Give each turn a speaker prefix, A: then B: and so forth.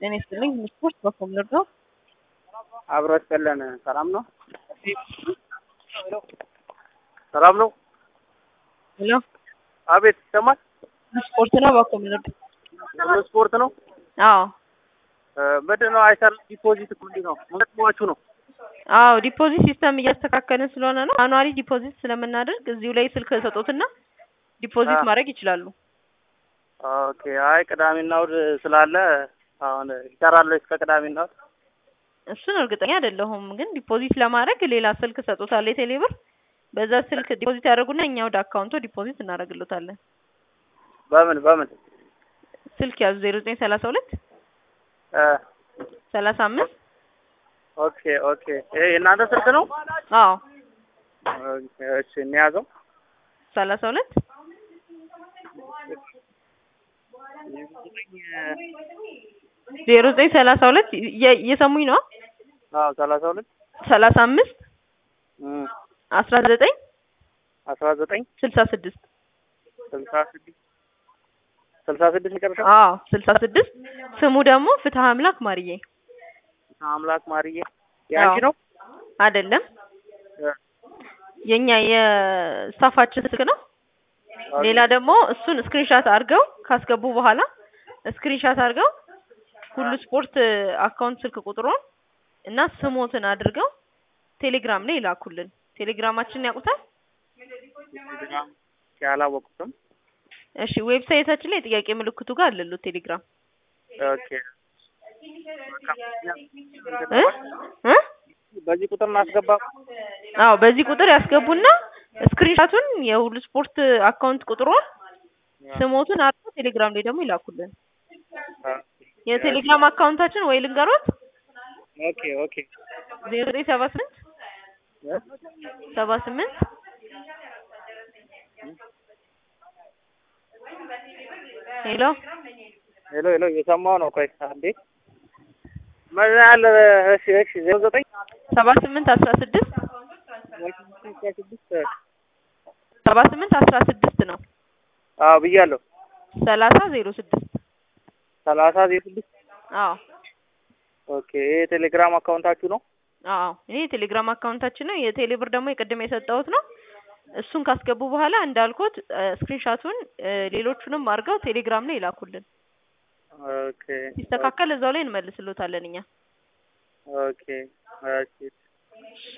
A: ጤና ይስጥልኝ። ስፖርት በኮምነር ነው።
B: አብሮ ይስጥልን። ሰላም ነው? ሰላም ነው?
A: ሄሎ
B: አቤት፣ ይሰማል?
A: ስፖርት ነው በኮምነር
B: ሁሉ ስፖርት ነው።
A: አዎ
B: ምንድን ነው አይሰራ ዲፖዚት እኮ እንዲህ ነው መጥሟችሁ ነው።
A: አዎ ዲፖዚት ሲስተም እያስተካከልን ስለሆነ ነው። አኗሪ ዲፖዚት ስለምናደርግ እዚሁ ላይ ስልክ ሰጦትና ዲፖዚት
B: አዎ።
A: ማድረግ ይችላሉ።
B: ኦኬ። አይ ቅዳሜና እሑድ ስላለ አሁን ይሰራል እስከ ቅዳሜና እሑድ።
A: እሱን እርግጠኛ አይደለሁም፣ ግን ዲፖዚት ለማድረግ ሌላ ስልክ ሰጦታል የቴሌብር በዛ ስልክ ዲፖዚት ያደርጉና እኛ ወደ አካውንቶ ዲፖዚት እናደርግሎታለን።
B: በምን በምን
A: ስልክ ያዙ ዜሮ ዘጠኝ ሰላሳ ሁለት
B: እ
A: ሰላሳ አምስት
B: ኦኬ ኦኬ። ይሄ የእናንተ ስልክ ነው?
A: አዎ
B: ኦኬ፣ እሺ እንያዘው።
A: ሰላሳ ሁለት ዜሮ ዘጠኝ ሰላሳ ሁለት እየ- እየሰሙኝ ነው።
B: አዎ ሰላሳ ሁለት
A: ሰላሳ አምስት
B: እም
A: አስራ ዘጠኝ
B: አስራ ዘጠኝ
A: ስልሳ ስድስት
B: ስልሳ ስድስት ስልሳ ስድስት መጨረሻ
A: አዎ ስልሳ ስድስት ስሙ ደግሞ ፍትሀ አምላክ ማርዬ
B: አምላክ ማርዬ የአንቺ
A: አዎ።
B: ነው?
A: አይደለም
B: እ
A: የኛ የስታፋችን ስልክ ነው። ሌላ ደግሞ እሱን ስክሪንሻት አድርገው ካስገቡ በኋላ ስክሪንሻት አድርገው ሁሉ ስፖርት አካውንት ስልክ ቁጥሩን እና ስሞትን አድርገው ቴሌግራም ላይ ይላኩልን። ቴሌግራማችንን ያውቁታል?
B: ቴሌግራም ያላወቁትም።
A: እሺ ዌብሳይታችን ላይ ጥያቄ ምልክቱ ጋር አለሉት ቴሌግራም
B: ኦኬ
A: እ እ
B: በዚህ ቁጥር እናስገባ።
A: አዎ በዚህ ቁጥር ያስገቡና ስክሪንሻቱን የሁሉ ስፖርት አካውንት ቁጥሩን ስሞቱን አድርገው ቴሌግራም ላይ ደግሞ ይላኩልን። የቴሌግራም አካውንታችን ወይ ልንገሮት
B: ኦኬ ኦኬ
A: ዜሮ ዘጠኝ ሰባ ስምንት
B: እ
A: ሰባ ስምንት ሄሎ
B: ሄሎ ሄሎ እየሰማሁ ነው። ቆይ አንዴ ምን ያህል? እሺ እሺ ዜሮ ዘጠኝ
A: ሰባ ስምንት አስራ ስድስት
B: ስድስት
A: ሰባ ስምንት አስራ ስድስት ነው
B: አዎ ብያለሁ።
A: ሰላሳ ዜሮ ስድስት
B: ሰላሳ ዜሮ ስድስት
A: አዎ
B: ኦኬ ይሄ የቴሌግራም አካውንታችሁ ነው?
A: አዎ ይሄ የቴሌግራም አካውንታችን ነው። የቴሌብር ደግሞ የቅድም የሰጠሁት ነው። እሱን ካስገቡ በኋላ እንዳልኩት ስክሪንሻቱን ሌሎቹንም አድርገው ቴሌግራም ላይ ይላኩልን።
B: ኦኬ
A: ሲስተካከል እዛው ላይ እንመልስሎታለን እኛ።
B: ኦኬ እሺ